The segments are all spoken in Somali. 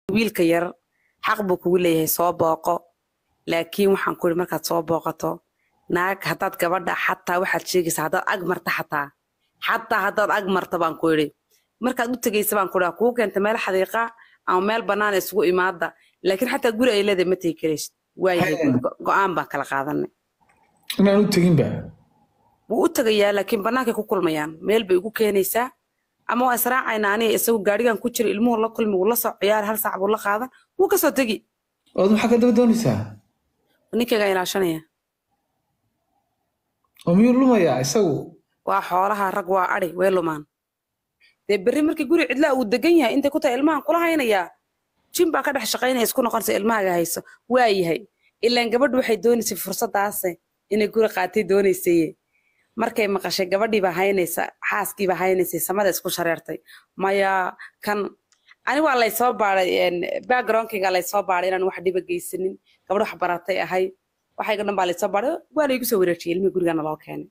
wiilka yar xaq buu kugu leeyahay soo booqo laakiin waxaan ku ihi markaad soo booqato naag haddaad gabadha xataa waxaad sheegaysaa haddaad ag marta xataa xataa haddaad ag marta baan ku idhi markaad u tegaysa baan ku idhi kuu keenta meel xadiiqa ama meel bannaan isugu imaada laakiin xataa guri ay leedahay ma tegi karaysid waayahay go-aan baan kala qaadanay inaan u teginba wuu u tegayaa laakiin bannaankay ku kulmayaan meel bay ugu keenaysaa ama waa israacaynaa aniga isagu gaarigan ku jira ilmuhu la kulmi wuu la soo ciyaari hal saac buu la qaadan wuu kasoo tegi ood maxaa ka daba doonaysaa ninkaygaa ilaashanaya oo miyuu lumayaa isagu waa xoolaha rag waa adi way lumaan dee berri markii guri cidlaa uu degan yahay intay ku tahay ilmahan kula haynayaa jin baa ka dhex shaqaynaya isku noqonaysa ilmahaaga hayso waa yahay ilaan gabadhu waxay doonaysay fursadaase inay guri qaatay doonaysaye markay maqashay gabadhiibaa haynaysa xaaskiibaa haynaysay samada isku shareertay maya kan ani waa laysoo baaday backgroundkayga laysoo baaday inaan wax dhiba geysanin gabadh wax baratay ahay waxayga dhan baa laysoo baaday waa laygu soo wareejiyay ilmihii gurigana loo keenay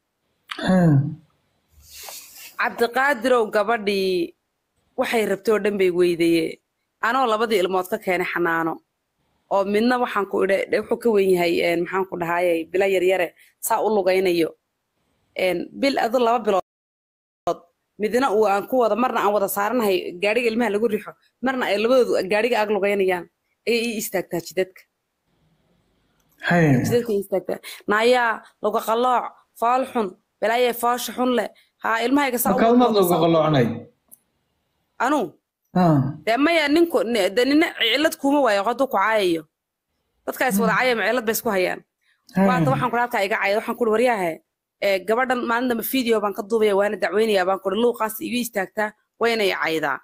cabdiqaadirow gabadhii waxay rabtay oo dhan bay weydaye anoo labadii ilmood ka keenay xanaano oo midna waxaan ku idha wuxuu ka wen yahay maxaan ku dhahaye bila yaryare saa u lugaynayo bil adu laba bilood midna uu aan ku wada marna aan wada saaranahay gaadhiga ilmaha lagu rixo marna ay labadoodu gaadhiga ag lugaynayaan ayay ii istaagtaa jidadka jidadka ii istaagtaa naayaa luga qalooc fool xun balaayee foosha xun leh haa ilmahayga saa markaad maad looga qaloocanay anuu dee maya ninku de nina cilad kuuma waayo hadduu ku caayayo dadkaa is wada caayama cilad bay isku hayaan waata waxaan kuri halkaa iga cayda waxaan kuri waryaahe gabadhan maalin dambe video baan ka duubaya waana dacweynayaa baan kuri luuqaas iga istaagtaa wayna i caydaa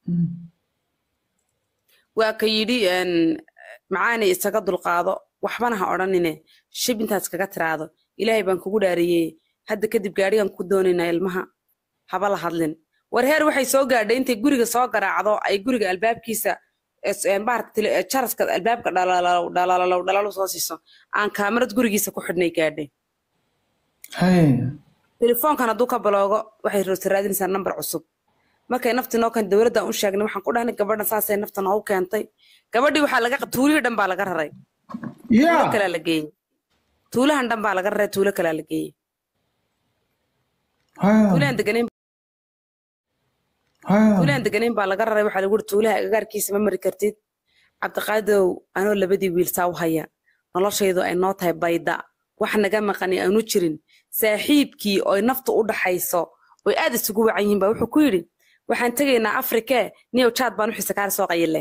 waa ka yidhi macaanay isaga dulqaado waxbana ha odhanine shib intaad iskaga tiraado ilaahay baan kugu dhaariyey hadda kadib gaadhigan ku doonaynaa ilmaha haba la hadlin war heer waxay soo gaadhay intay guriga soo garaacdo ay guriga albaabkiisa jaraska albaabka dhalalow dhalalow dhalalow soo siiso aan kaamarad gurigiisa ku xidhnay gaadhay telefoonkan hadduu ka baloogo waxay rooti raadinaysaa nambar cusub markay nafti noo keentay dowladdan u sheegnay waxaan ku dhahnay gabadhan saasay nafta noogu keentay gabadhii waxaa laga tuulihii dhan baa laga raray tuulo kalaa la geeyey tuulahan dhan baa laga raray tuulo kalaa la geeyey tuulahan deganayn tuulahan deganayn baa laga raray waxaa lagu uri tuulaha agagaarkiisa ma mari kartid cabdiqaadirow anoo labadii wiil saa u haya noloshaydu ay noo tahay bayda wax naga maqani aanu jirin saaxiibkii oy naftu u dhaxayso oy aad isugu wacan yihiin baa wuxuu ku yidhi waxaan tegaynaa afrikee niyow jaad baan u xisakaar soo qayile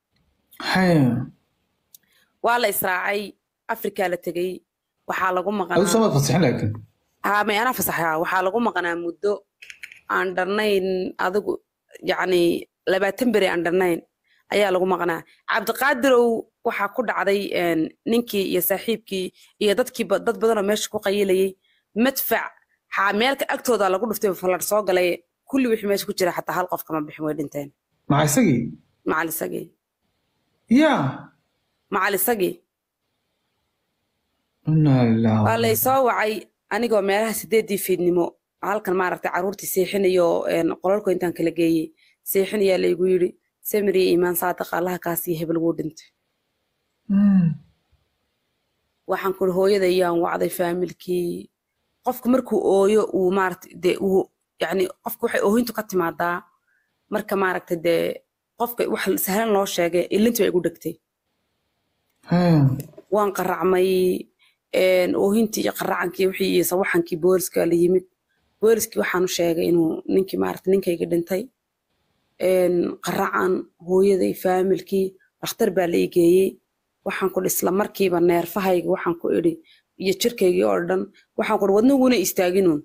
waa la israacay afrikaa la tegey waxaa lagu maqanaa may anaa fasaxa waxaa lagu maqanaa muddo aan dharnayn adigu yacni labaatan beri aan dharnayn ayaa lagu maqnaa cabdiqaadirow waxaa ku dhacday ninkii iyo saaxiibkii iyo dadkii dad badanoo meesha ku qayilayay madfac xaa meelka agtooda lagu dhuftay fallar soo galay kulli wixii meesha ku jira xataa hal qof kama bixin way dhinteen maca isagii macal isagii ya macal isagii inaa lilah waa laysoo wacay anigoo meelaha sideedii fiidnimo halkan maaragtay carruurtii seexinayo qolalko intaan kala geeyey seexinayaa laygu yidhi samiriya iimaan saadiq allaha kaasiyo hebel wuu dhintay waxaan kuri hooyada iyaan wacday faamilkii qofku markuu ooyo uu maaragta dee uu yacni qofku waxay oohintu ka timaadaa marka maaragta dee qofka wax sahlan loo sheegay ilintii bay igu dhegtay waan qaracmay oohintii iyo qaracankii wixii iyo sawaxankii booliska la yimid booliskii waxaan u sheegay inuu ninkii maaragta ninkayga dhintay qaracan hooyaday faamilkii dhakhtar baa la igeeyey waxaan ku isla markiiba neerfahayga waxaan ku idhi iyo jirkaygii oo dhan waxaan ku wadnaguna istaaginuun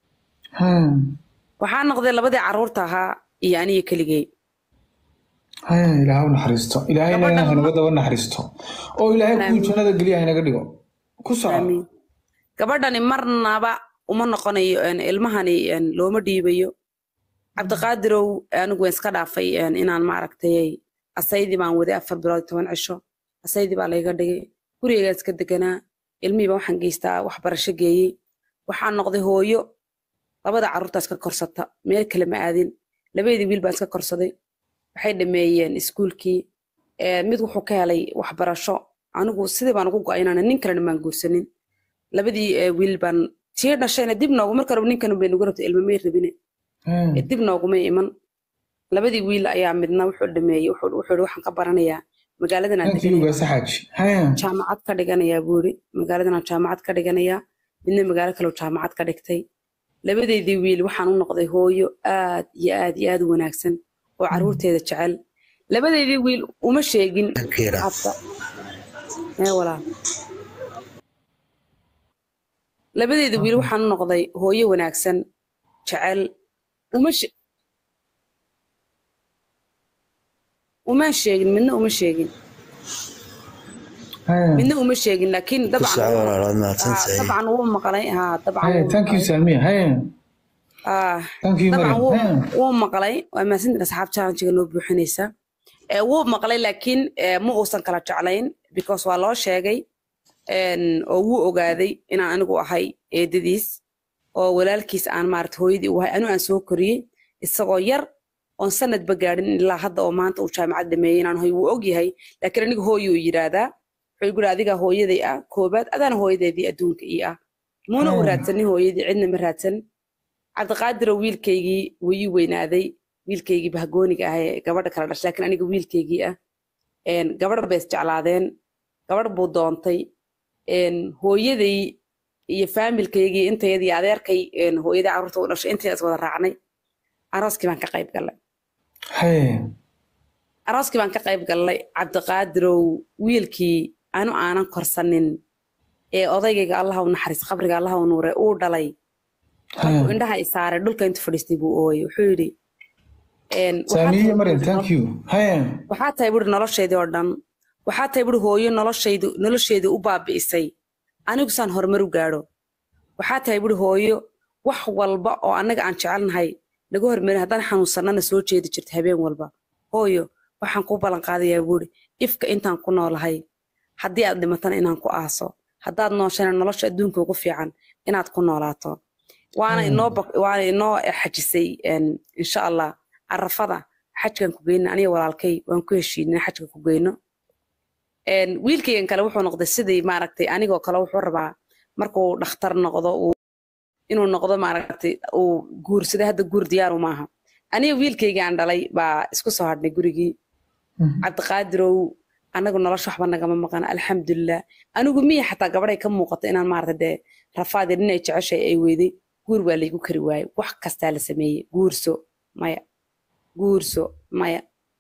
waxaa noqday labadii carruurta ahaa iyo aniga keligey ilaahay u naxariisto ilaahayna hanaga daba naxariisto oo ilaahay kuu jannada geliya hanaga dhigo ku soco gabadhani marnaba uma noqonayo ilmahani looma dhiibayo cabdiqaadirow anigu waan iska dhaafay inaan maaragtay asaydii baan waday afar bilood toban cisho asaydii baa layga dhigay gurigaygaan iska deganaa ilmihiiba waxaan geystaa waxbarasho geeyey waxaan noqday hooyo labada carruurtaas ka korsata meel kale ma aadin labaydii wiil baan iska korsaday waxay dhameeyeen iskuulkii Ee, mid wuxuu ka helay waxbarasho anigu sidii baan ugu go'ay inaan nin kalena maan guursanin labadii ee, wiil baan tii dhashayna dib noogu marka hore ninkan bay nagu rabtay ilmo may rabine Haya. Ee, dib nooguma iman labadii wiil ayaa midna wuxuu dhameeyey wuxuu wuxuu yidhi waxaan ka baranayaa magaaladan aan thank you deganaya gaasa xaaji haya jaamacad ka dhiganayaa buu yidhi magaaladan aan jaamacad ka dhiganayaa midna magaalo kale uu jaamacad ka dhigtay labadeedii wiil waxaan u noqday hooyo aad iyo aad iyo aad u wanaagsan oo caruurteeda jecel labadeedii wiil uma sheegin Akira. hadda ee walaal labadeedii wiil waxaan u noqday hooyo wanaagsan jecel uma she uma sheegin midna uma sheegin haya midna uma sheegin laakiin ku dabcan soco walaalood ها mahadsantahay طبعا wuu maqlay ها طبعا haya wuu thank you maqlay salmiya haya آه thank you طبعا maryam wuu haya wuu maqlay waa maasintan asxaab challenge-ga noo buuxinaysa ee wuu maqlay laakiin ee, ma uusan kala jeclayn because waa loo sheegay een, oo wuu ogaaday inaan anigu ahay eedadiis oo walaalkiis aan maarata hooyadii u ahay anigu aan soo koriyey isagoo yar oon sanadba gaadhin ilaa hadda oo maanta uu jaamacad dhameeyey inaan hoy wuu ogyahay laakiin aniga hooyo uu yidhaahdaa wuxuu igu yidhi adiga hooyaday ah koobaad adaana hooyadeedii adduunka ii ah muuna u haya raadsanin hooyadii cidna ma raadsan cabdiqaadirow wiilkaygii wuu ii weynaaday wiilkaygii bahgooniga ah ee gabadha kala dhashay laakiin aniga wiilkaygii ah een, gabadh bay isjeclaadeen gabadh buu doontay een, hooyaday iyo faamilkaygii intayadii adeerkay een, hooyaday carruurta u dhashay intayda is wada raacnay arooskii baan ka qayb gallay haya arooskii baan ka qayb gallay cabdiqaadirow wiilkii anu aanan korsanin ee odaygayga allaha u naxariis qabriga allaha u nuure uu dhalay markuu haya indhaha i saaray dhulka intu fadhiistay buu ooyey wuxuu yidhi een, waxaa saamiya tahay maryam buuri thank nolo- you haya waxaa tahay buuri noloshaydii oo dhan waxaa tahay buuri hooyo noloshaydu nolosheedii u baabi'isay anigu saan horumar u gaadho waxaa tahay buuri hooyo wax walba oo annaga aan jecelnahay naga hormarin haddaan xanuunsannana soo jeedi jirta habeen walba hooyo waxaan kuu ballan qaadayaa buuri ifka intaan ku noolahay haddii aad dhimatana inaan ku aaso haddaad nooshana nolosha adduunka ugu fiican inaad ku noolaato waana haya inoo bak- waana inoo xajisay een, insha allah carafada xajkan ku geyna aniga walaalkay waan ku heshiinay xajka ku geyno Een, wiilkaygan kale wuxuu noqday sidii maaragtay anigoo kale wuxuu rabaa markuu dhakhtar noqdo uu inuu noqdo maaragtay uu guursada hadda guur diyaaru maaha aniga wiilkaygaan dhalay baa isku soo hadhnay gurigii Mhm. cabdiqaadirow anagu nolosha waxba nagama maqan alxamdulilah anigu miya xataa gabadhay ka muuqato inaan maarata dee rafaadii dhinay jeceshay ay weyday guur waa laygu kari waayey wax kastaa la sameeyey guurso maya guurso maya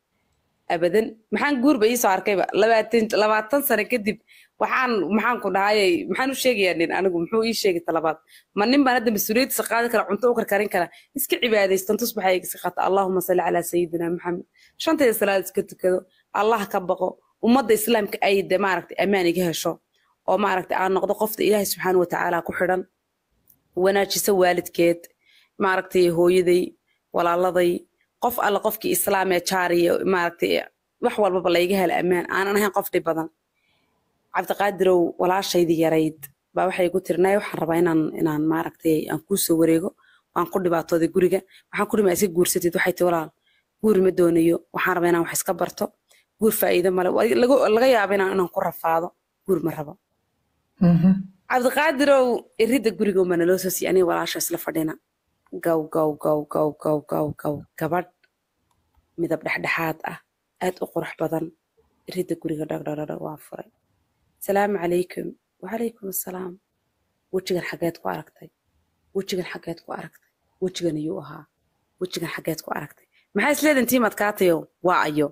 abadan maxaan guurba iisoo arkayba labaatan labaatan sano kadib waxaan maxaan ku dhahayay maxaan u sheegayaa nin anigu muxuu ii sheegi talabaad ma nin baan hadda mas-uuliyaddiisa qaadi kara cunto u karkarin kara iska cibaadaystan tusbaxa iska qaata allahuma salli calaa sayidina maxamed shantayda salaad iska tukado allah ka baqo ummadda islaamka ay de maaragtay ammaan iga hesho oo maaragtay aan noqdo qofta ilaahay subxaana watacaala ku xidhan wanaajisa waalidkeed maaragtay hooyaday walaaladay qof alle qofkii islaamee jaariya maaragtay wax walbaba layga hela ammaan aanan ahayn qof dhib badan cabdiqaadirow walaashaydii yarayd baa waxay ku tiri nay waxaan rabaa inaan inaan maaragtay aan kuu soo wareego waan ku dhibaatooday guriga waxaan ku dhimaa iska guursatid waxay tii walaal guur ma doonayo waxaan rabaa inaan wax iska barto guur faa'iido male Waa laga laga yaabo inaan inaan ku rafaado guur ma rabo Mhm. cabdiqaadirow iridda guriga uma naloo soo siiy aniga walaasha isla fadhina gaw gaw gaw gaw gaw gaw gaw gabadh midab dhexdhexaad ah aad u qurux badan iridda guriga dhagdhagdhag waa furay salaamu calaykum wacalaykum assalaam wejigan xageed ku aragtay wejigan xageed ku aragtay wejigan ayuu ahaa wejigan xageed ku aragtay maxaa isleedan tiimad kaatayo waa ayo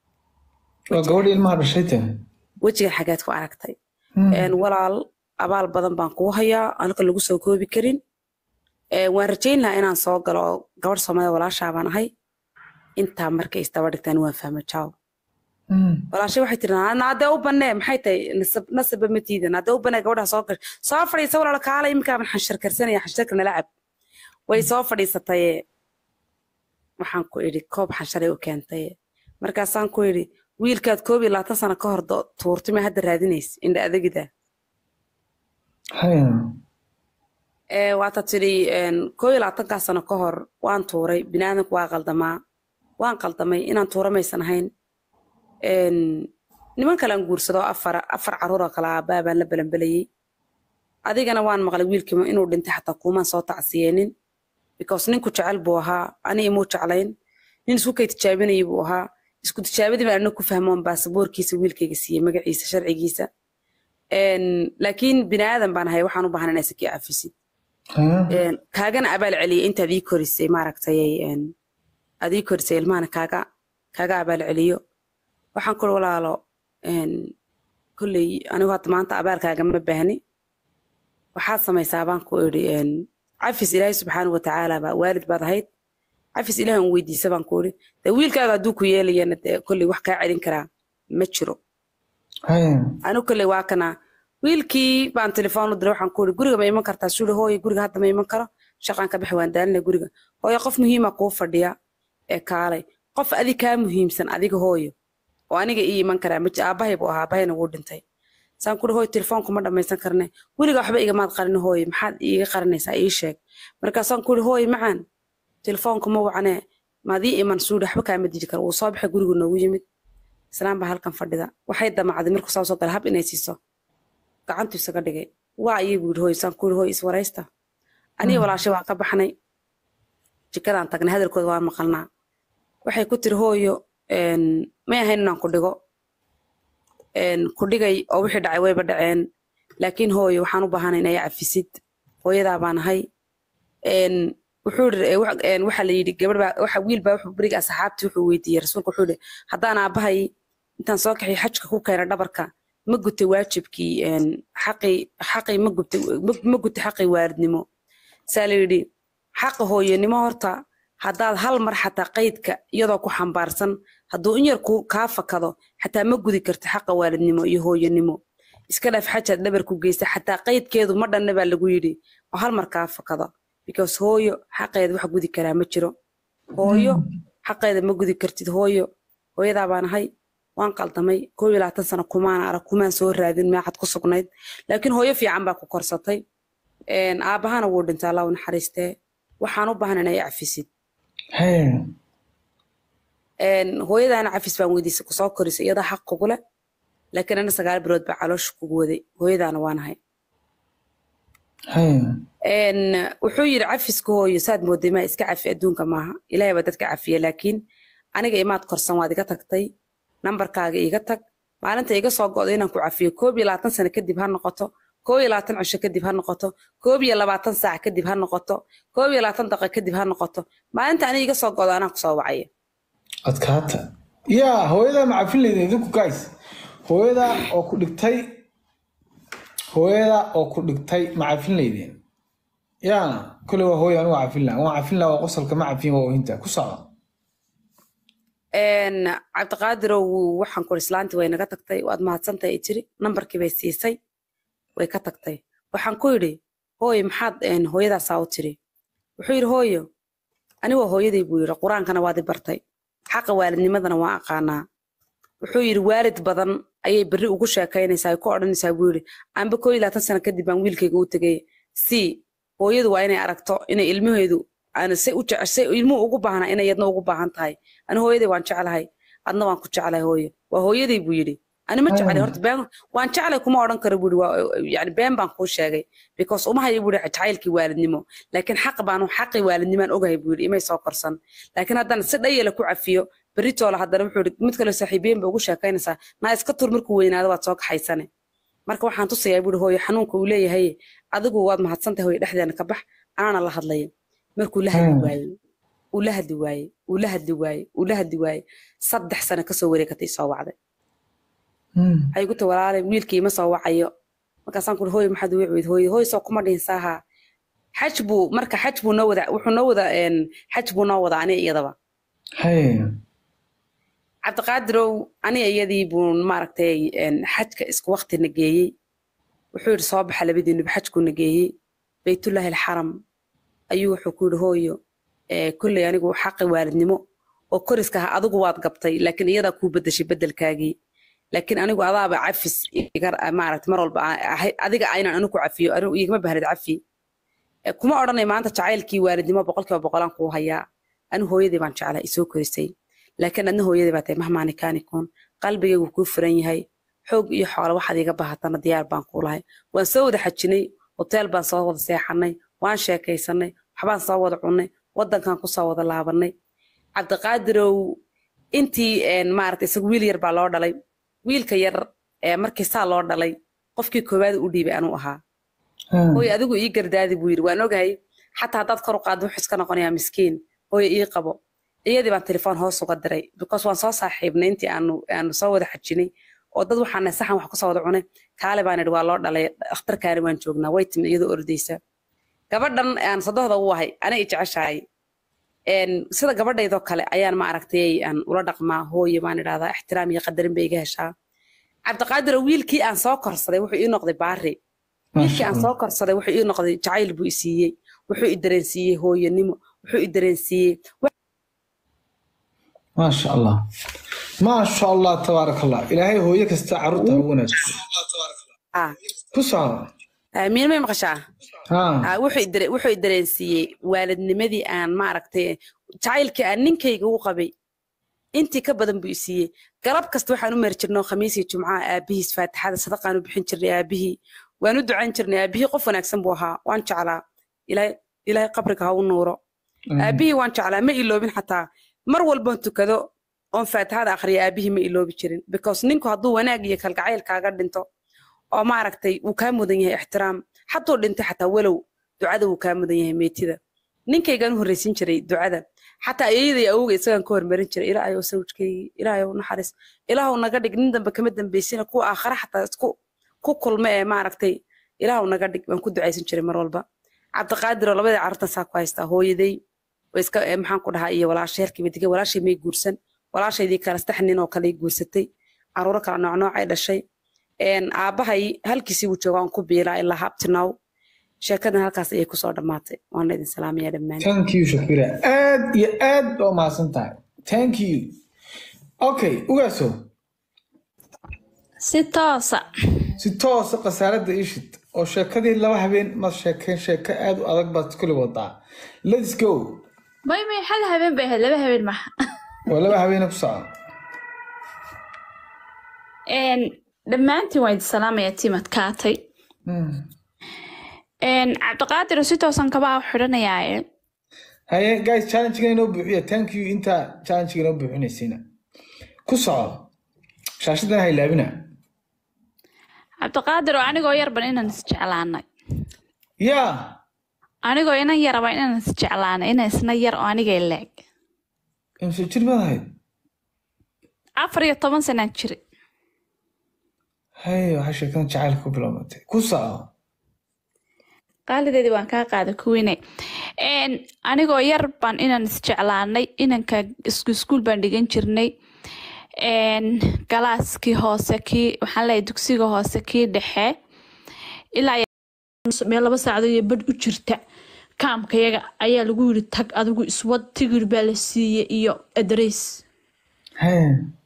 waa gabadha ilmaha dhashay te wejigan xageed ku aragtay Mhm. een, walaal abaal badan baan kuu hayaa anaka lagu soo koobi karin Ee, waan rajayn lahaa inaan soo galo oo gabadh soomaalida walaashaa baan ahay intaa markay isdaba dhigtaan waan fahma jaaw Mhm. walaashay waxay tiri "Na- naadee u bannee maxay tahay nasab nasaba ma tiida naadee u bannee gabadhaa soo gashay soo fadhiisa walaal kaala iminkaabaan xanshar karsanaya xansharka nala cab way soo fadhiisataye waxaan ku idhi koob xansharay u keentaye markaasaan ku idhi wiilkaad koob iyo labaatan sano ka hor do- tuurtay ma hadda raadinays indha adagida haya ee waata tidhi een, koob iyo labaatankaa sano ka hor waan tuuray biniaadanku waa qaldamaa waan qaldamay inaan tuura maysan ahayn Een, niman kalaan guursado afar afar caruur oo kale aabbaa baan la balanbelayey adigana waan maqlay wiilkii inuu dhintay xataa kuumaan soo tacsiyeenin because ninku jecel buu ahaa ani imuu jeclayn nin isku kay tijaabinayay buu ahaa isku tijaabadii baan anna ku fahmoon baasaboorkiisa wiilkayga siiyey magaciisa sharcigiisa Een, laakiin bini aadan baan ahay waxaan u baahan inaa sakii cafisid Haya. Een, kaagana abaal celiyey intaad ii korisay maaragtay een, aad ii korisay ilmahana kaaga kaaga abaal celiyo waxaan kuri walaalo een, kolley anigu hadda maanta abaalkaaga ma baahni waxaad samaysaa baan ku idhi een, cafis ilaahay subxaanahu watacaala baa waalid baad ahayd cafis ilaahay un weydiisa baan ku idhi dee wiilkaaga hadduu ku yeelayana dee kolley wax kaa celin karaa ma jiro Haya. anigu kolley waa kana wiilkii baan telefoon u diray waxaan ku idhi guriga ma iman kartaa suuli hooyo guriga hadda ma iman karo shaqaan ka bixi waan daalinay guriga hooyo qof muhiima kuu fadhiya ee kaalay qof adi kaa muhiimsan adiga hooyo oo aniga ii iman karaa maji aabbahay buu ahaa aabahayna wuu dhintay saan kuri hooyo telefoonku ma dhammaysan karne weliga waxba igamaad qarin hooyo maxaad iiga qarinaysaa ii sheeg markaasaan kuri hooyo macaan telefoonku ma wacnee maad ii iman suuli waxba kaama didi karo wuu soo baxay gurigu noogu yimid islaan baa halkan fadhida waxay damacday markuu saa soo gala hab inay siiso gacantu isaga dhigay waa ayay buu yidhi hooyo saan ku yidhi hooyo iswaraysta aniga walaashay waan ka baxnay jikadaan tagnay hadalkooda waan maqalnaa waxay ku tiri hooyo een, may ahayn inaan ku dhigo een, ku dhigay oo wixii dhacay wayba dhaceen laakiin hooyo waxaan u baahanay inay cafisid hooyadaa baan ahay een, wuxuu yidhi ee, wax- een, waxaa la yidhi gabadh baa waxa wiil baa wuxuu beriga asxaabtii wuxuu weydiiyey rasuulka wuxuu yidhi haddaan aabbahay intaan soo kaxiy xajka ku keena dhabarka ma gutay waajibkii een, xaqii xaqii ma gubtay ma- ma gutay xaqii waalidnimo saa la yidhi xaqa hooyanimo horta haddaad hal mar xataa qaydka iyadoo ku xambaarsan hadduu in yar ku kaa fakado xataa ma gudi karti xaqa waalidnimo iyo hooyanimo iska dhaaf xajaad dhabar ku geysa xataa qaydkeedu ma dhanna baa lagu yidhi oo hal mar kaa fakado because hooyo xaqeeda wax gudi karaa ma jiro hooyo xaqeeda ma gudi kartid hooyo hooyadaa baan ahay waan qaldamay koo iyo labaatan sano kumaan arag kumaan soo raadin meexad ku sugnayd laakiin hooyo fiican baa ku korsatay Een, aabbahana wuu dhintay allah u naxariistee waxaan u baahan inay cafisid Haya. Een, hooyadaana cafis baan weydiisay kusoo korisay iyadaa xaq kugu leh laakiin ana sagaal bilood baa caloosha kugu waday hooyadaana waanahay Haya. Een, wuxuu yidhi cafiska hooyo saad mooday maa iska cafi adduunka maaha ilaahay baa dadka cafiya laakiin aniga imaad korsan waad iga tagtay nambarkaaga iga tag maalinta iga soo go'do inaan ku cafiyo koob iyo labaatan sano kadib ha noqoto koob iyo labaatan cisho kadib ha noqoto koob iyo labaatan saac kadib ha noqoto koob iyo labaatan daqiiqo kadib ha noqoto maalinta aniga iga soo go'do anaa kusoo wacaya adkaata yaa hooyadaa ma cafin leydin idinku guys hooyadaa oo ku dhigtay hooyadaa oo ku dhigtay ma cafin leydin yaa kule waa hooya anigu cafin laha waan cafin laha waa qosalka ma cafin waa oohinta ku socda Een, cabdiqaadirow waxaan kuri islaantii way naga tagtay waad mahadsantahay ay tiri nambarkii bay siisay way ka tagtay waxaan ku yidhi hooyo maxaad een, hooyadaasaa u tiri wuxuu yidhi hooyo ani waa hooyaday buu yidhi qur-aankana waad i bartay xaqa waalidnimadana waan aqaanaa wuxuu yidhi waalid badan ayay berri ugu sheekaynaysaa ay ku odhanaysaa buu yidhi anba koo iyo labaatan sano kadib baan wiilkayga u tegay si hooyadu waa inay aragto inay ilmaheedu aan say u jece say ilmuhu ugu baahnaa inay yadna ugu baahan tahay ani hooyaday waan jeclahay adna waan ku jeclahay hooyo waa hooyaday buu yidhi ani ma jeclay horta been waan jeclay kuma odhan karo buu yidhi waa yani been baan kuu sheegay because uma hayo buu yidhi jacaylkii waalidnimo laakiin xaq baan xaqii waalidnimaan ogahay buu yidhi imay soo korsan laakiin haddana si dhayala ku cafiyo berritoola haddana wuxuu yidhi mid kale saaxiibiyeen ba ugu sheekaynaysaa naa iska tur markuu weynaado waad soo kaxaysane marka waxaan tusayaa buu yidhi hooyo xanuunka uu leeyahay adigu waad mahadsantahay hooyo dhexdeena ka bax anaana la hadlaya markuu la hadli waayey uu la hadli waayey uu la hadli waayey uu la hadli waayey saddex sano kasoo wareegatay soo wacday waxay ku tahi walaalay wiilkii ima soo wacayo markaasaan ku hooyo maxaad ugu cweyd hooyo hooyo soo kuma dhihin saaha xaj buu marka xaj buu noo wada wuxuu noo wada xaj buu noo wada aniga iyadaba cabdiqaadirow aniga iyadii buu maaragtay xajka isku waqtina geeyey wuxuu yidhi soo baxa labadiinuba xajkuna geeyey baytullaahi alxaram ayuu wuxuu ku yidhi hooyo kolley anigu xaqi waalidnimo oo koriska ah adigu waad gabtay laakiin iyadaa kuu bedeshay bedelkaagii laakiin anigu adaaba cafis maaragta mar walba adiga aynan anigu cafiyo anigu igama bahnid cafi kuma odhanay maanta jacaylkii waalidnimo boqolkiiba boqolaan kuu hayaa anigu hooyadii baan jeclaa isoo korisay laakiin adna hooyadii baa tahay mahmaani kaanikoon qalbigaygu kuu furan yahay xoog iyo xoolo waxaad iga bahatana diyaar baan kuu lahay waan soo wada xajinay hoteel baan soo wada seexanay waan sheekaysanay waxbaan soo wada cunnay waddankan kusoo wada laabanay cabdiqaadirow intii maaragta isagu wiil yar baa loo dhalay wiilka yar markii saa loo dhalay qofkii koowaad u dhiibay anuu ahaa hooy adigu ii gardaadi buu yidhi waan ogahay xataa haddaad kor u qaaddo wuxuu iska noqonayaa miskiin hooy ii qabo iyadii baan telefoon hoos uga diray because waan soo saaxiibnay intii aanu aanu soo wada xajinay oo dad waxaana saxan wax kusoo wada cunay kaale baan idhi waa loo dhalay dhakhtarkaani waan joognaa way timid iyadoo ordaysa gabadhan aan sadohda u ahay ana i jeceshahay sida gabadhaydoo kale ayaan ma aragtay aan ula dhaqmaa hooye baan idhahdaa ixtiraam iyo qadarin bay iga heshaa cabdiqaadiro wiilkii aan soo korsaday wuxuu ii noqday baari wiilkii aan soo korsaday wuxuu ii noqday jacayl buu i siiyey wuxuu i dareensiiyey hooyanimo wuxuu i dareensiiyey maasha allah maasha allah tabaaraka allah ilaahay hooyo kasta carruurta ugu wanaagsan ku soco miin may maqashaa wuxuu i dareensiiyey waalidnimadii aan maaragtay jacaylkii aan ninkayga u qabay intii ka badan buu i siiyey galab kasta waxaan u mari jirnay khamiisii jumcaha aabihiis faatixada sadaqaan u bixin jirnay aabihii waan u ducayn jirnay aabihii qof wanaagsan buu ahaa waan jeclaa ilaahay qabriga ha u nuuro aabihii waan jeclaa ma iloobin xataa mar walboon tukado oon faatixada akhriya aabihii ma iloobi jirin because ninku hadduu wanaag iyo kalgacayl kaaga dhinto oo maaragtay wuu kaa mudan yahay ixtiraam hadduu dhintay xataa walow ducada wuu kaa mudan yahay meetida ninkaygaan u horreysin jiray ducada xataa ayaday awowga isagaan ka hormarin jiray ilaahay oo sawjkaygii ilaahay oo naxariis ilaahu naga dhig nin dambe kama dambeysina kuwa aakhare xataa isku ku kulma ee maaragtay ilaahu naga dhig waan ku ducaysan jiray mar walba cabdiqaadiroo labadii carruurtan saa ku haystaa hooyaday iska maxaan ku dhahaa iyo walaasha herkiiba digay walaashay may guursan walaashaydii kale saddex nin oo kale guursatay caruuro kale noocnoocay dhashay aabbahay halkiisii wuu jooga aan ku biilaa ilaa habtinow sheekadan halkaas ayay kusoo dhammaatay waana idin salaamaya dhammaan thank you shakira aad iyo aad baa mahadsan tahay thank you okay ugaaso si toosa si toosa khasaaradda ishid oo sheekadii laba habeen ma sheekeen sheeko aad u adag baad kuli wadaa let's go may may hal habeen bay ahayd laba habeen maha waa laba habeena ku soco dhammaantiin waan idin salaamayaa tiimad kaatay cabdiqaadir si toosan kabaa u xidhanayaaye haye guys challenge-ga inoo buuxiya thank you intaa challenge-ga inoo buuxinaysiina ku soco shaashadan ha ilaabina cabdiqaadir oo anigoo yarban inaan isjeclaanay yaa anigoo inan yaraba inaan isjeclaanay ina isna yar oo aniga leeg imse jir baad ahayd afar iyo toban sanaan jiri haye waxaa sheekadan jacaylka ku bilowmatay ku soco qaalideedii waan kaa qaada kuwine anigoo yar baan inaan isjeclaanay inanka iskuul baan dhigan jirnay galaaskii hoose kii waxaan leeyahay dugsiga hoose kii dhexe ilaa meel laba saacdood iyo badh u jirta kaamkayaga ayaa lagu yiri tag adigu iswad tigir baa la siiyey iyo adreys haye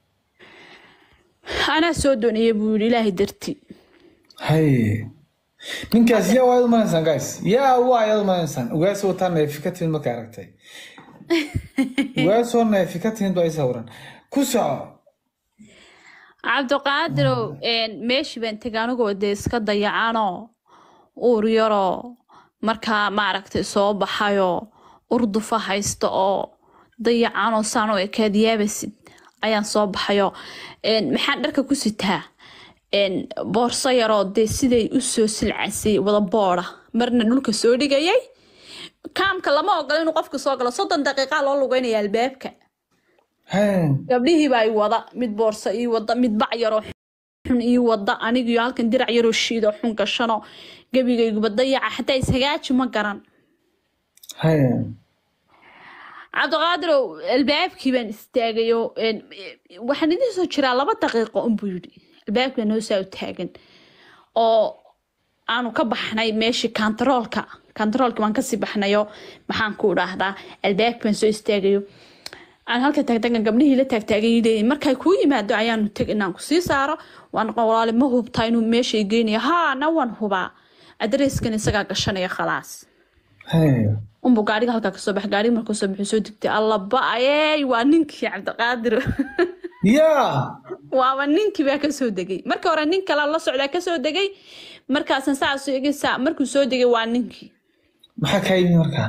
anaa soo doonaya buu yiri ilaahay dartii haye ninkaas yaa waad umanaysaan guys yaa waa ayaad umanaysaan ugaas wataa neefi ka timid markay aragtay ugaasoo neefi ka timid baa isawiran ku soco cabdiqaadirow meeshii baan tegay anigoo dee iska dayacanoo uur yaroo markaa maaragtay soo baxayoo urdufa haysta oo dayacanoo saan u ekaad yaabasid ayaan soo baxayoo maxaan dharka ku sitaa boorso yaroo dee siday u soo silcasay wada booda marna dhulka soo dhigayay kaamka lama ogola inuu qofka soo galo soddon daqiiqaa loo lugeynaya albaabka haye gabdhihiibaa i wada mid boorso ii wada mid bac yaroo xun ii wada anigiyo halkan dirac yaroo shiidoo xun gashanoo gebigayguba dayaca xataa ishagaaji ma garan haye cabdiqaadirow albaabkii baan istaagayo waxaan idiin soo jiraa laba daqiiqo unbuu yidhi albaabkii baa noo saa u taagan oo aanu ka baxnay meeshii kantaroolka kantaroolka waan kasii baxnayo maxaan ku idhaahdaa albaabkii baan soo istaagayo aan halka taagtaagan gabdhihii la taagtaagay leeyihin markay kuu yimaado ayaanu teg inaan kusii saaro waan walaale ma hubtaa inuu meeshay geynayo haa na waan hubaa adreeskan isagaa gashanaya khalaas Haya. unbu gaariga halkaa kasoo bax gaariga markuu soo baxay soo degtay alla ba-ayey waa ninkii cabdiqaadir yaa waaba ninkii baa kasoo degay marka hore nin kale la socdaa kasoo degay markaasan saas igi saa markuu soo degay waa ninkii maxaa kaa yimi markaa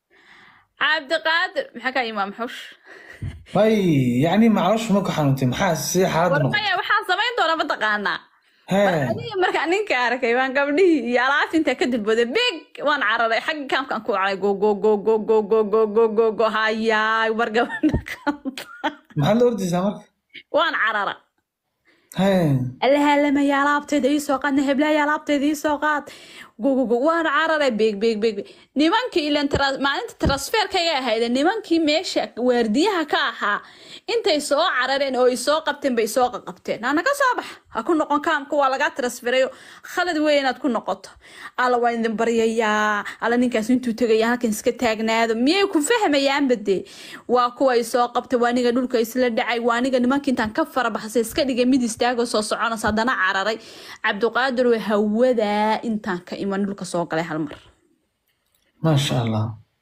cabdiqaadir maxaa kaa imaam xush way yacni macalooshu ma ku xanuuntay maxaa si xaaladda noqotay warmaya waxaan samayn doonaa mataqaanaa hee aniga markaa ninka arkay waan gabdhihii iyo alaabta intaa ka dilbooday big waan cararay xagga kaamkaan ku cararay go go go go go go go go go go hayaay war gabadha kanta maxaad la ordaysaa marka waan carara hee alahaalamaya alaabteeda ii soo qaadna heblaaya alaabteeda ii soo qaad gugugu waan cararay beeg beeg beeg beeg. nimankii ilan tra- maalinta transferkayga ahayde nimankii meesha waardiyaha ka ahaa intay soo carareen oo ay soo qabteen bay soo qaqabteen ana ka soo bax ha ku noqon kaamka waa lagaa transferayo khalad weyn inaad ku noqoto alla waa idin baryayaa alla ninkaas intuu tegaya halkan iska taagnaado miyay ku fahmayaanba dee waa kuwa ay soo qabtay waa aniga dhulka isla dhacay waa aniga nimanka intaan ka farabaxsay iska dhigay mid istaago soo soconaysa haddana cararay cabdiqaadir waa hawadaa intaan ka iman dhulka soo galay hal mar maasha allah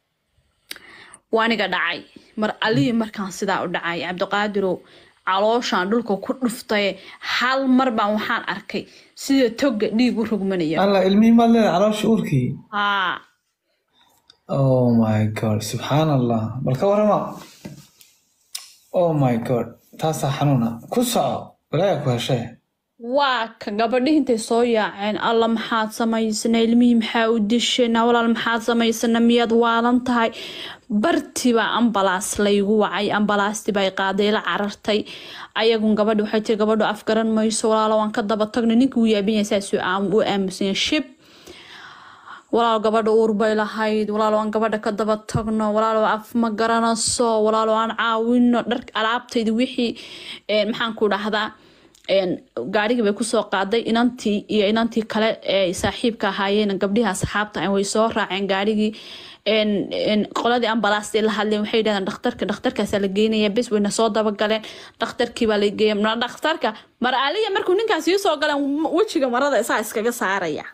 waa aniga dhacay mar alihii markaan sidaa u dhacay cabdiqaadirow calooshaan dhulka ku dhuftay hal mar baan waxaan arkay sida toga dhiig u rogmanaya allah ilmihii maad leedahay caloosha uurkii haa oh my god subxaan allah bal ka warama oh my god taasaa xanuuna ku soco balaayaa ku heshee waa ka gabadhihi intay soo yaaceen alla maxaad samaysana ilmihii maxaa u dishayna walaal maxaad samaysana miyaad waalan tahay bartibaa ambalaas laygu wacay ambalaastii bay qaaday la carartay ayagun gabadhi waxay tiri gabadhu afgaran mayso walaalo waan ka daba tagnay ninka wuu yaabin yahay saasuu aam- u aamusan yahay shib walaal gabadha uur bay lahayd walaal aan gabadha ka daba tagno walaal af ma garanayso walaal aan caawino dhar alaabtaydi wixii een, maxaan ku dhahdaa een, gaarigii bay kusoo qaaday inantii iyo inantii kale ee saaxiibka ahaayeen gabdhihii asxaabta ah way soo raaceen gaarigii een, een, qoladii ambalaastii la hadleen waxay yidhahdeen dhakhtarka dhakhtarkaasaa la geynaya bes wayna soo dabagaleen dhakhtarkii baa la geeya Ma- dhakhtarka mar aliya markuu ninkaas ii soo galeen wejiga marada isaa iskaga saaraya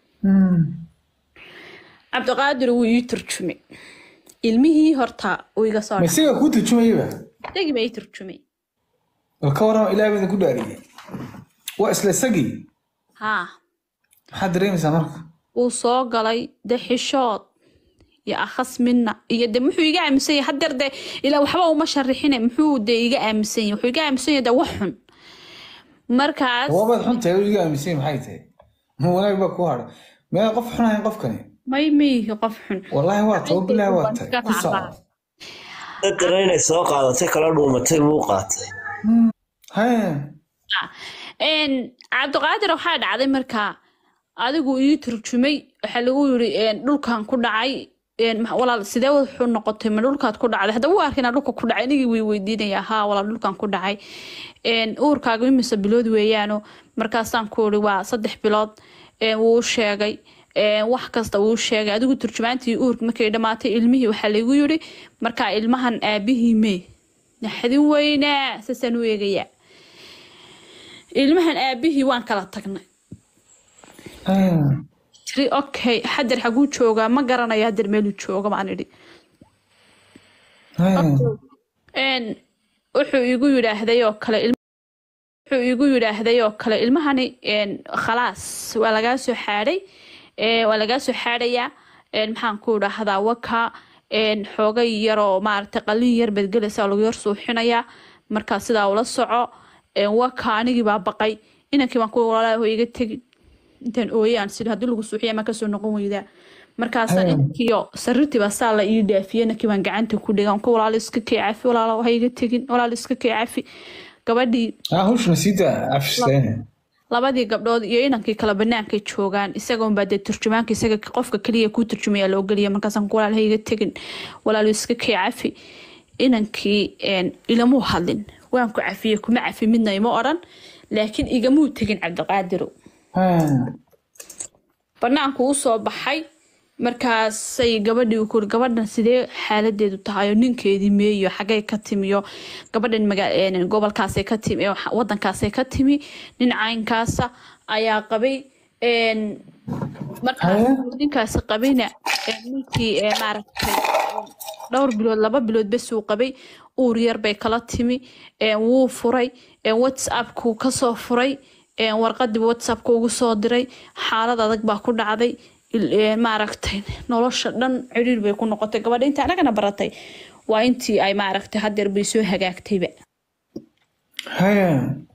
cabdiqaadir wuu ii turjumay ilmihii horta uu iga soo ma dhacay isagaa kuu turjumayaba isagii baa ii turjumay bal ka warama ilaah baa idinku dhaariyey waa isla isagii haa maxaad dareemaysaa marka wuu soo galay de xishood iyo akhas midna iyo de muxuu iga aaminsan yahay hadeer de ilaa waxba uma sharixine muxuu de iga aaminsan yahay wuxuu iga aaminsan yahay de wax xun markaas waabaad xun tahay oo iga aaminsan maxay tahay ma wanaag baa kuu hadhay meel qof xun ahayn qofkani may maihi qof xun wallaahi waa tahay bilaahi waa tahay ku soco dadkana inay soo qaadatay kala dhuumatay buu qaatay hee Een, cabdiqaadir waxaa dhacday markaa adigu ii turjumay waxaa lagu yiri een, dhulkan ku dhacay een, ma- walaal sidee wuxuu noqotay ma dhulkaad ku dhacday hadda wuu arkay inaa dhulka ku dhacay anigii way weydiinaya haa walaal dhulkan ku dhacay Een, uurkaaga imise bilood weeyaano markaasaan ku iri waa saddex bilood Een, wuu sheegay Een, wax kasta wuu sheegay adigu turjumaantii uurka markay dhammaatay ilmihii waxaa lagu yiri markaa ilmahan aabihii mee naxdin weynaa saasaan u eegayaa ilmahan aabihii waan kala tagnay hee tiri okay xadir xaguu joogaa ma garanayo hadir meeluu jooga baan idhi hee Een, wuxuu igu yidhaahday oo kale ilm- wuxuu igu yidhaahday oo kale ilmahani een, khalaas waa lagaa soo xaadhay Ee, waa lagaa soo xaadhayaa Een, maxaan ku dhahdaa waka een, xoogay yaroo maaragtay qalin yar baad gelaysaa oo lagu yar suuxinayaa markaa sidaa ula soco Een, waka anigii baa baqay inankii baan ku walaalaaho iga tegin intaan ooyaan sida haddii lagu suuxiya ma kasoo noqon weydaa markaasaan Hee. inankiyo sariirtii baa saa la ii dhaafiyey inankii baan gacanta ku dhigan ku walaalo iska kee cafi walaalo ha iga tegin walaalo iska kee cafi gabadhii ah hawshuna sii daa cafisleene labadii gabdhood iyo inankii kala banaankay joogaan isagoon baa dee turjumaanka isaga qofka keliya kuu turjumaya loo geliya markaasaan ku walaal ha iga tegin walaalo iska kee cafi inankii een, ilamuu hadlin waan ku cafiyey kuma cafi midna ima odhan laakiin igamuu tegin cabdiqaadirow hee banaanku u soo baxay markaasay gabadhii u kuri gabadhan sidee xaaladeedu tahay oo ninkeedii meeyo xagay ka timiyo gabadhan maga- een, gobolkaasay ka timi ee wadankaasay ka timi nin caynkaasa ayaa qabay een, marka Haya. ninkaasi qabayna ee, ninkii ee, maaragtay ee, dhowr bilood laba bilood bes uu qabay uur yar bay kala timi ee, wuu furay ee, whatsappkuu kasoo furay ee, warqadii whatsappka ugu soo diray xaalad adag baa ku dhacday il- ee, maaragtay nolosha dhan ciriir bay ku noqotay gabadha inta anagana baratay waa intii ay maaragtay hadeer bay soo hagaagtayba haya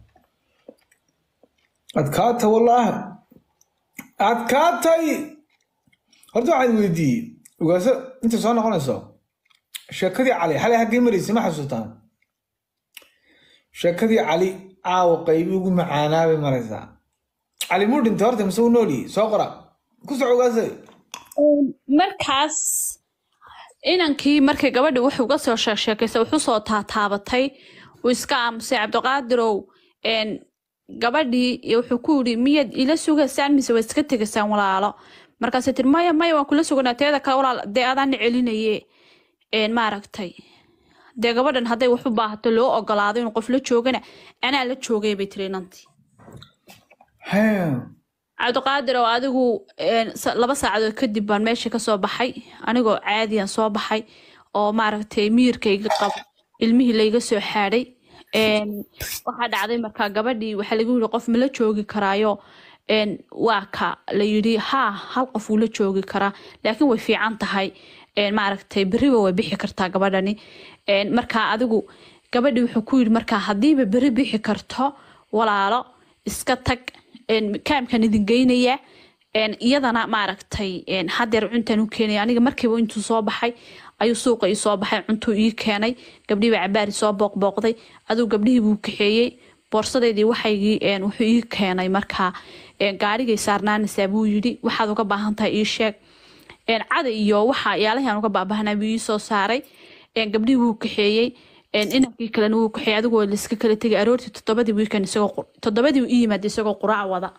adkaata wallaahi adkaatay horta waxaad weydiiyey ogaaso inta soo noqonayso sheekadii cali xalay haggay maraysay ma xasuutaan sheekadii cali caawa qaybi ugu macaanaa bay maraysaa cali muu dhintay horta mise uu noolyihi soo qora ku soco ogaasay markaas inankii markay gabadhii wuxuu uga soo sheegsheekaysay wuxuu soo taataabatay uu iska aamusay cabdiqaadirow een, gabadhii iyo wuxuu ku yidhi miyaad ila sugaysaan mise waad iska tegaysaan walaalo markaasay tiri maya maya waan kula suganaa teeda kale walaal dee adaana celinaye een, maaragtay dee gabadhan hadday wax u baahato loo ogolaado inuu qof la joogana anaa la joogay bay tiri inantii haya cabdiqaadir oo adigu een, sa- laba saacadood kadib baan meesha kasoo baxay anigoo caadiyan soo baxay oo maaragtay miyirkayga qabo ilmihii layga soo xaadhay Een, waxaa dhacday markaa gabadhii waxaa lagu yiri qof ma la joogi karaayo Een, waa ka la yidhi haa hal qof wuu la joogi karaa laakiin way fiican tahay Een, maaragtay beriba way bixi kartaa gabadhani Een, markaa adigu gabadhii wuxuu ku yidhi markaa haddiiba beri bixi karto walaalo iska tag een, kaamkan idin geynaya een, iyadana maaragtay een, hadeer cuntaan u keenaya aniga markiiba intuu soo baxay ayuu suuqa ii soo baxay cuntuu ii keenay gabdhihii baa cabaari soo booqbooqday aduu gabdhihii buu kaxeeyey boorsadeydii waxaygii een, wuxuu ii keenay markaa een, gaarigay saarnaanaysaa buu yidhi waxaad uga baahan tahay ii sheeg een, cada iyo waxa yaalahan uga baabahanaa buu ii soo saaray een, gabdhihii wuu kaxeeyey een, inankii kalena wuu kaxeeyey adigoo laiska kala tegay aroortii toddobadii wiikan isagoo qur- toddobadii uu ii yimaada isagoo quraac wada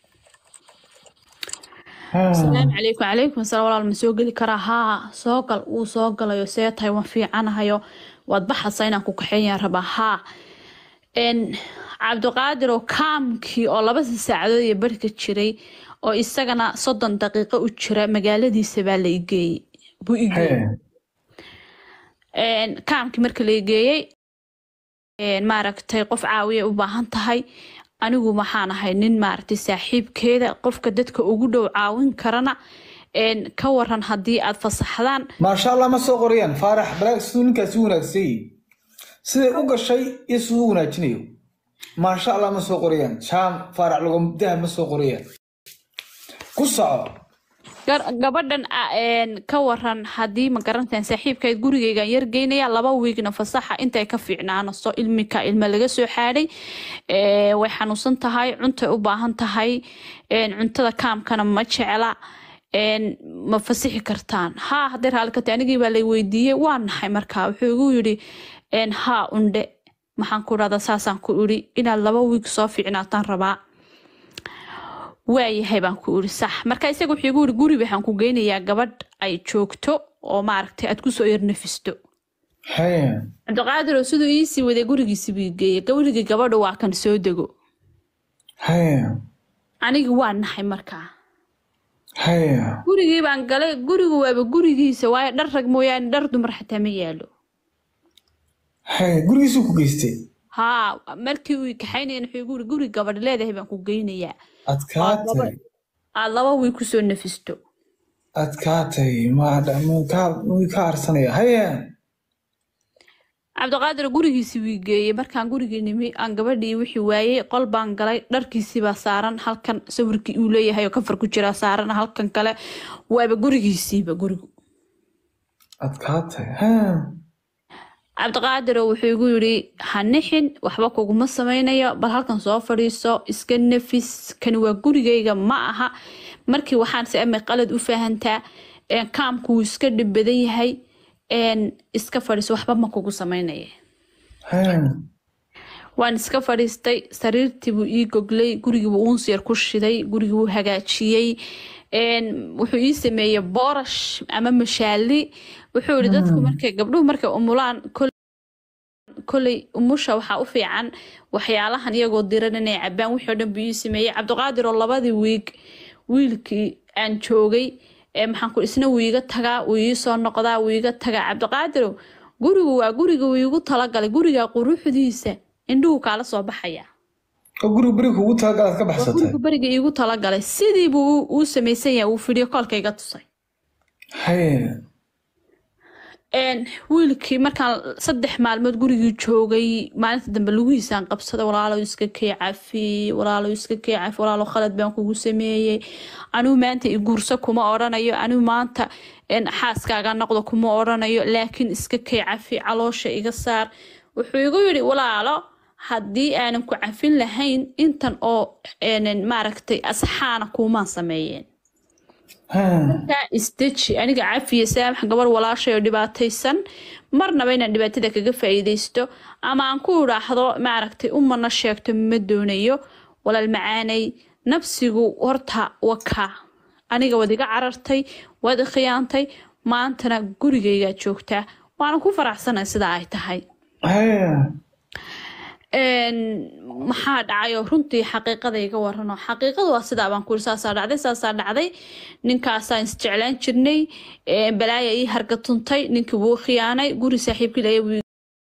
asalaamu calaykum calaykum asalaam walaal ma soo geli karaa haa soo gal wuu soo galayo see tahay waan fiicanahayo waad baxaysaa inaan ku kaxeeyaan rabaa haa n cabdiqaadir oo kaamkii oo laba saacadood iyo barhka jiray oo isagana soddon daqiiqo u jira magaaladiisa baa la igeeyey buu igeeyey haya kaamkii marka la igeeyey maaragtay qof caawiya u baahan tahay anigu maxaan ahay nin maaragtay saaxiibkeeda qofka dadka ugu dhow caawin karana een, ka waran haddii aad fasaxdaan maasha allah ma soo qorayaan faarax balaag siduu ninkaasi u wanaagsanyay siday u gashay iyo siduu u wanaajinayo maasha allah ma soo qorayaan jaam faarax logomdaha ma soo qorayaan ku soco Gar- gabadhan a- een, ka waran haddii ma garantaan saaxiibkayd gurigaygan yargeynaya laba wiigna fasaxa intay ka fiicnaanaso ilmika ilma laga soo xaadhay ee, way xanuunsan tahay cuntay u baahan tahay een, cuntada kaamkana ma jecla een, ma fasixi kartaan haa hadday raalli ka tahay anigii baa lay weydiiyey waa naxay markaa wuxuu igu yidhi een, haa undhe maxaan ku dhahdaa saasaan ku idhi inaad laba wiig soo fiicnaataan rabaa waayahay baan ku iri sax marka isaga wuxuu igu iri guri waxaan ku geynayaa gabadh ay joogto oo maaragtay aad kusoo yarnafisto haya cabdiqaadir oo siduu iisii waday gurigiisi buu geeyey gurigii gabadha waa kan soo dego haya anigi waa naxay markaa haya gurigii baan galay gurigu waaba gurigiisa waayo dhar rag mooyaane dhar dumar xataa ma yaalo haya gurigiisuu ku geystay haa markii uu kaxaynayan wuxuu igu iri guri gabadh leedahay baan ku geynayaa adkaatay aad laba wiil kusoo nafisto adkaatay ma wii ka arsanaya haya cabdiqaadir gurigiisii wii geeyey markaan gurigii nimi aan gabadhii wixii waayey qol baan galay dharkiisii baa saaran halkan sawirkii uu leeyahay oo kafar ku jira saaran halkan kale waaba gurigiisiiba gurigu adkaatay haya cabdiqaadiroo wuxuu igu yidhi ha nixin waxba kuguma samaynayo bal halkan soo fadhiiso iska nafis kani waa gurigayga ma aha markii waxaan se amay qalad u fahantaa een, kaamku wuu iska dhib badan yahay een, iska fadhiiso waxba ma kugu samaynaya haya waan iska fadhiistay sariirtii buu ii goglay gurigii buu uunsi yar ku shiday gurigii buu hagaajiyey een, wuxuu ii sameeyey boorash ama mashaali wuxuu yihi dadku markay gabdhuhu markay umulaan kol- koley umusha waxaa u fiican waxyaalahan iyagoo diran inay cabaan wixii oo dhan buu ii sameeyey cabdiqaadir oo labadii wiig wiilkii aan joogay ee maxaan ku isna wuu iga tagaa wuu ii soo noqdaa wuu iga tagaa cabdiqaadirow gurigu waa guriga wuu igu talagalay guriga quruxdiisa indhuhu kaala soo baxaya oo guriga beri kugu talagalaad ka waa baxsatay guriga beriga iigu talagalay sidii buu u- uu samaysan yahay uu fidhiyo koolka iga tusay haye Een, wiilkii markaan saddex maalmood gurigii joogay maalinta dambe lugihiisaan qabsaday walaalow iska kee cafi walaalow iska kee cafi walaalow khalad baan kugu sameeyey anigu maanta i guurso kuma odhanayo anigu maanta een, xaaskaaga noqdo kuma odhanayo laakiin iska kee cafi caloosha iga saar wuxuu igu yidhi walaalo haddii aanan ku cafin lahayn intan oo een, maaragtay asxaana kuumaan sameeyeen kaa isdeji aniga cafiya saamax gabar walaashay oo dhibaataysan marnaba inaan dhibaatada kaga faa'iidaysto ama aan ku idhaahdo maaragtay umana sheegto ma doonayo walaal macaanay nafsigu horta wakaa aniga waad iga carartay waad i khiyaantay maantana gurigaygaa joogtaa waana ku faraxsanahay sidaa ay tahay haye Een, maxaa dhacayoo runtii xaqiiqada iga warano xaqiiqadu waa sidaa baan kuri saasaa dhacday saasaa dhacday ninkaasaan isjeclaan jirnay een, balaaya ii hargatuntay ninkii wuu khiyaanay guri saaxiibkii laya wuu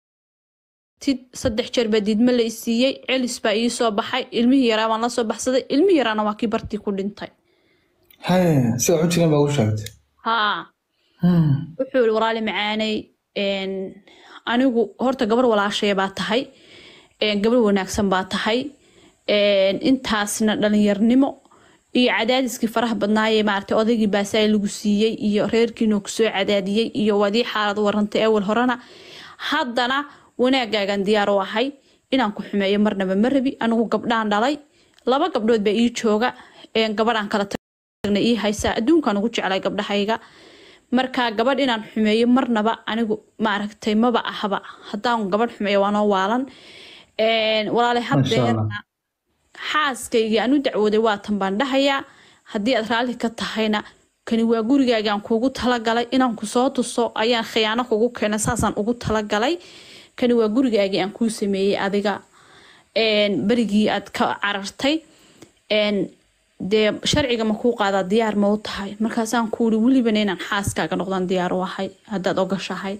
tid saddex jeer baa diidma la isiiyey celis baa ii soo baxay ilmihii yaraa baan la soo baxsaday ilmihii yaraana waa kii bartii ku dhintay haye sida waxu jireen baa u sheegtay haa Hmm. wuxuu yiri walaali macaanay een, anigu horta gabar walaashaya baa tahay een, gabar wanaagsan baa tahay een, intaasna dhalinyarnimo iyo cadaadiskii faraha badnaayee maaragtay odaygii baasaay lagu siiyey iyo reerkiinoo kusoo cadaadiyey iyo wadii xaalad warantay awal horena haddana wanaagaagan diyaar u ahay inaan ku xumeeyo marnaba ma rabi anigu gabdhaan dhalay laba gabdhood baa ii jooga een, gabadhaan kala tagna ii haysaa adduunkaan ugu jeclay gabdhahayga marka gabadh inaan xumeeyo marnaba anigu maaragtay maba ahaba haddaan gabadh xumeeyo waa noo waalan Een, walaale Masha Allah. haddeerna xaaskaygii aan u dacwooday waatan baan dhahayaa haddii aad raalli ka tahayna kani waa gurigaagaan kuugu talagalay inaan ku soo tuso ayaan khiyaano kugu keenay saasaan ugu talagalay kani waa gurigaagii aan kuu sameeyey adiga Een, berigii aad ka carartay Een, dee sharciga ma kuu qaadaa diyaar ma u tahay markaasaan ku uri welibana inaan xaaskaaga noqdaan diyaar u ahay haddaad ogashahay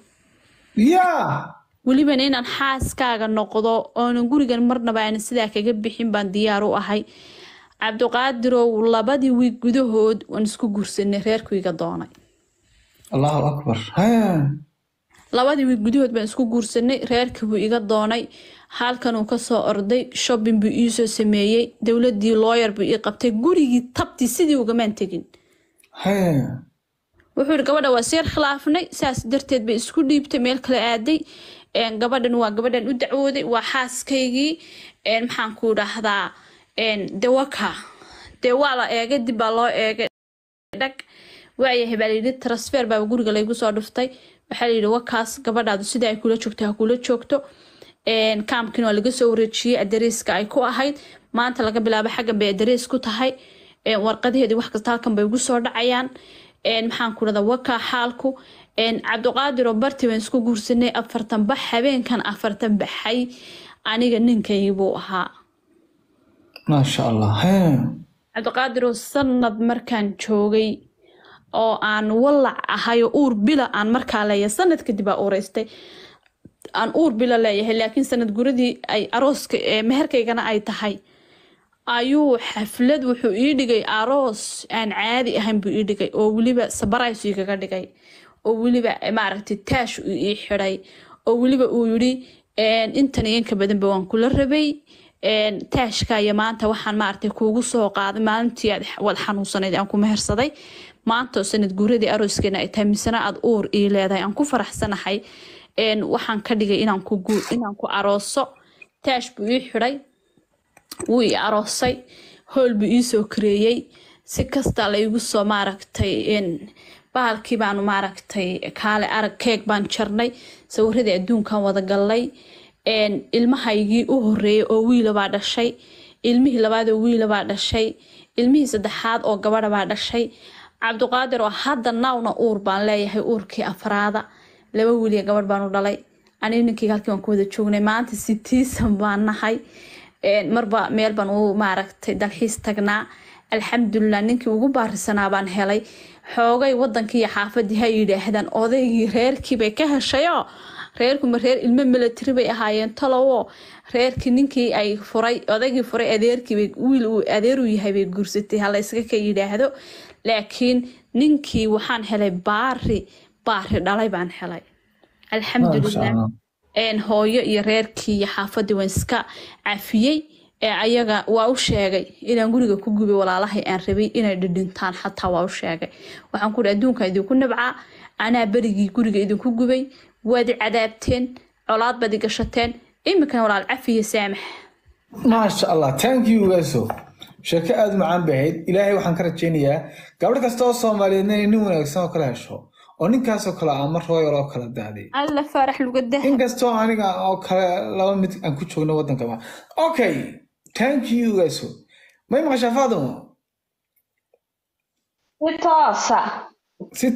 yaa welibana inaan xaaskaaga noqdo oonan gurigan marnaba aanan sidaa kaga bixin baan diyaar u ahay cabdiqaadirow labadii wiig gudahood waan isku guursanay reerkuyga doonay allahu akbar haye labadii wiig gudahood baan isku guursanay reerkii buu iga doonay halkanuu kasoo orday shopping buu iisoo sameeyey dowladii looyar buu ii qabtay gurigii tabtii sidii ugamaan tegin haye wuxuu yidhi gabadha waa seer khilaafnay saas darteed bay isku dhiibtay meel kale aaday Een, gabadhan waa gabadhan u dacwooday waa xaaskaygii Een, maxaan ku dhahdaa een, de waka dee waa la eegay dib baa loo eegay dhag waayahay baa layidhi transfer baa guriga laygu soo dhuftay waxaa layidhi wakaas gabadhaadu sida ay kula joogto ha kula joogto Een, kaamkin waa laga soo wareejiyey adareyska ay ku ahayd maanta laga bilaabo xaggan bay adereys ku tahay Een, warqadaheedii wax kasta halkan bay ugu soo dhacayaan Een, maxaan ku dhahdaa wakaa xaalku Een, cabdiqaadir oo barti baan isku guursanay afartan bax habeenkan afartan baxay aniga ninkaygi buu ahaa maasha allah haye cabdiqaadiroo sanad markaan joogay oo aan walac ahay oo uur bila aan markaa leeyahay sanad kadib aa uuraystay aan uur bila leeyahay laakiin sanad guradii ay arooska ee meherkaygana ay tahay ayuu xaflad wuxuu ii dhigay aroos aan caadi ahayn buu ii dhigay oo weliba sabarays igaga dhigay oo weliba maaragtay taash uu ii xidhay oo weliba uu yidhi "Een, intan iyo inka badanba waan kula rabay Een, taashka iyo maanta waxaan maaragtay kuugu soo qaaday maalintii aad wad xanuunsanayd aan ku mehersaday maanta oo sanad guuradii arooskeena ay tahay misena aad uur ii leedahay aan ku faraxsanahay Een, waxaan ka dhigay inaan ku guur inaan ku arooso taash buu ii xidhay wuu i aroosay hool buu iisoo kareeyey si kasta laygu soo maaragtay een, bahalkii baanu maaragtay kaale arag keeg baan jarnay sawiradii adduunkan wada gallay Een, ilmahaygii u horeeyay oo wiila baa dhashay ilmihii labaad oo wiila baa dhashay ilmihii saddexaad oo gabadha baa dhashay cabdiqaadir oo hadda nawna uur baan leeyahay uurkii afraada laba wiiliya gabadh baanu dhalay aniga ninkii halkii baan ku wada joognay maanta sitiisan baan nahay Een, marba meel baan u maaragtay dalxiis tagnaa alxamdulilah ninkii ugu baarisanaa baan helay xoogay wadankii iyo xaafadii ha yidhaahdaan odaygii reerkii bay ka heshayoo reerkuma reer ilmo milatari bay ahaayeen talowo reerkii ninkii ay furay odaygii furay adeerkiibay wiil uu adeeruu yahay bay guursatay hala iska ka yidhaahdo laakiin ninkii waxaan helay baari baari dhalay baan helay alxamdulilah een hooyo iyo reerkii iyo xaafadii waan iska cafiyey ee ayaga waa u sheegay inaan guriga ku gubay walaalahay aan rabay inay dhidhintaan xataa waa u sheegay waxaan ku adduunkan idinku nabcaa anaa berigii guriga idinku gubay waad i cadaabteen colaad baad i gashateen iminkana walaal cafiya saamax maasha allah thank you gaso sheeko aada u macaan bay ahayd ilaahay waxaan ka rajaynayaa gabadh kasta oo soomaaliyeedna inay nin wanaagsan oo kala hesho oo ninkaasoo kale ah mar royal oo kala daaday alla faarax lugadah inkastoo aniga oo kale laba mid aan ku joogno waddanka ma okay thank you gaso may maqashaa faadimo si toosa si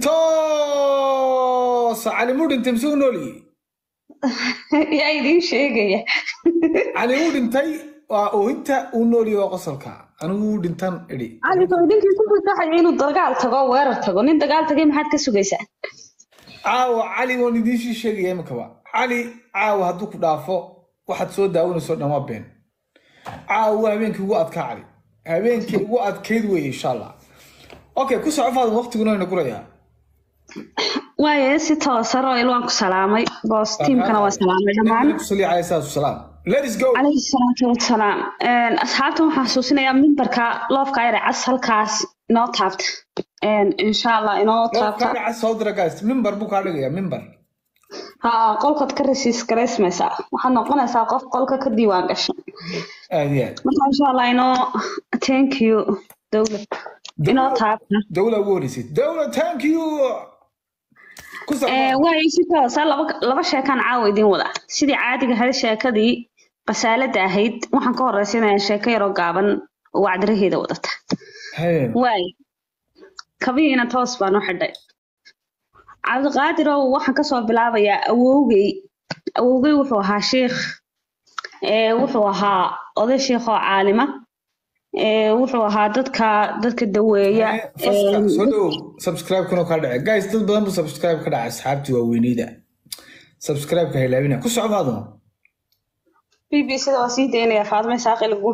toosa cali muu dhintay mise u noolyi yaa idiin sheegaya cali wuu dhintay waa oohinta uu noolyi waa qosolka anigu wuu dhintan idhi caligo ninkii ku fasaxaya inuu dagaal tago oo weerar tago nin dagaal tagay maxaad ka sugaysaa caawa cali waan idiinshii sheegaya imikaba cali caawa hadduu ku dhaafo waxaad soo daawanayso dhan waa been caawa waa habeenkii ugu adkaa cali habeenkii ugu adkayd weeye insha allah okay ku soco faadin waqtiguna wayna gurayaa waaye si toosa royal waan ku salaamay boos tiimkana waa salaamay dhammaan sali calayhi salaatu wasalaam let's go calayhi salaatu wasalaam asxaabta waxaan xasuusinayaa mimbarka loofka ayre cas halkaas inoo taabta insha allah inoo taabta kaadhaca soo dira guys mimbar buu kaa dhigayaa mimbar ha qolkaad ka rasiis garaysmaysaa waxaad noqonaysaa qof qolka ka diiwaan gashan aad iyo aad marka insha allah inoo thank you dowlad inoo taabta dawla ugu horeysid dawla thank you ku soco waayo si toosa laba laba sheekaan caawa idiin wada sidii caadiga ahayd sheekadii qasaalada ahayd waxaan ka horeysanayaa sheeko yaroo gaaban oo wacdiraheeda wadata Hee, waayo kabihiina toos baan u xidhay cabdiqaadirow waxaan kasoo bilaabayaa awowgey awowgey wuxuu ahaa sheikh ee wuxuu ahaa oday sheikh oo caalima ee wuxuu ahaa dadka dadka daweeya hee, faska soo dhowow subscribe kuna kaa dhace guys dad badan buu subscribe ka dhacay asxaabtii waaweyneyda subscribe ka hilaabina ku soco faadimo b b sida waa sii daynaya faadme saaqil guud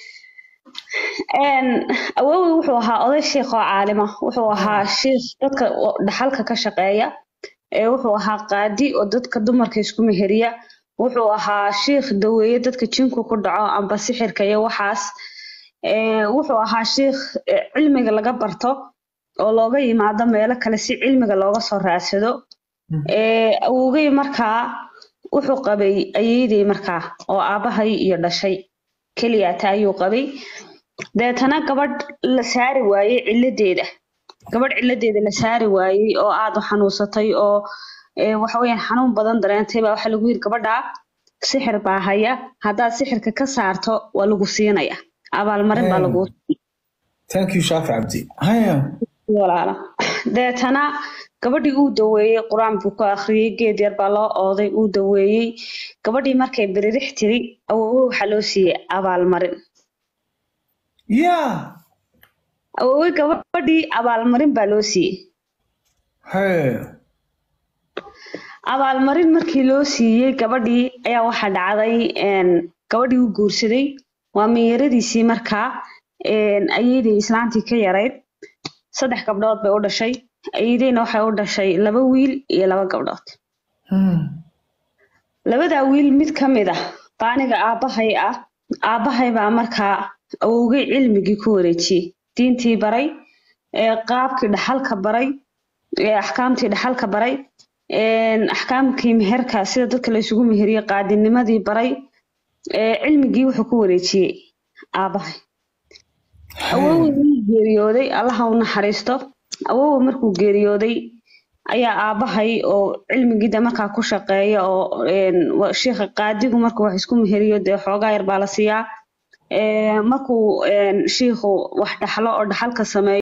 awowey wuxuu ahaa oday sheikh oo caalima wuxuu ahaa sheikh dadka oo dhaxalka ka shaqeeya ee wuxuu ahaa qaadi oo dadka dumarka isku meheriya wuxuu ahaa sheikh daweeye dadka jinku ku dhaco amba sixirka iyo waxaas ee wuxuu ahaa sheikh eh, cilmiga laga barto oo looga yimaado meelo kale si cilmiga looga soo raadsado ee awowgey markaa wuxuu qabay ayeydey markaa oo aabahay iyo dhashay keliyata ayuu qabay deetana gabadh la saari waayey ciladeeda gabadh ciladeeda la saari waayey oo aad u xanuunsatay oo ee, waxa weeyaan xanuun badan dareentay baa waxaa lagu yiri gabadha sixir baa haya haddaad sixirka ka saarto waa lagu siinaya abaalmarin baa lagu thank you shaafi cabdi haya walaala deetana gabadhii uu daweeyey qur-aan buu ku akhriyey geed yar baa loo ooday uu daweeyey gabadhii markay biririx tiri awoowe waxaa loo siiyey abaalmarin ya awoowe gabadhii abaalmarin baa loo siiyey hee abaalmarin markii loo siiyey gabadhii ayaa waxaa dhacday een, gabadhii u guursaday waa meeyaradiisii markaa een, ayeydey islaantii ka yarayd saddex gabdhood bay u dhashay ayeydeyna waxay u dhashay laba wiil iyo laba gabdhood Hmm. labadaa wiil mid ka mid ah baaniga aabbahay ah aabbahay baa markaa awowgay cilmigii ku wareejiyey diintii baray ee qaabkii dhaxalka baray ee axkaamtii dhaxalka baray een, axkaamkii meherka sida dadka la isugu meheriye qaadinimadii baray ee cilmigii wuxuu ku wareejiyey aabbahay awowe wuu geeriyooday allaha u naxariisto awowe markuu geeriyooday ayaa aabbahay oo cilmigiida markaa ku shaqeeya oo een, wa- sheikha qaadigu markuu wax isku meheriyo dee xoogaa yar baa la siiyaa Ee, markuu een, shiikhu wax dhaxlo oo dhaxalka sameeyo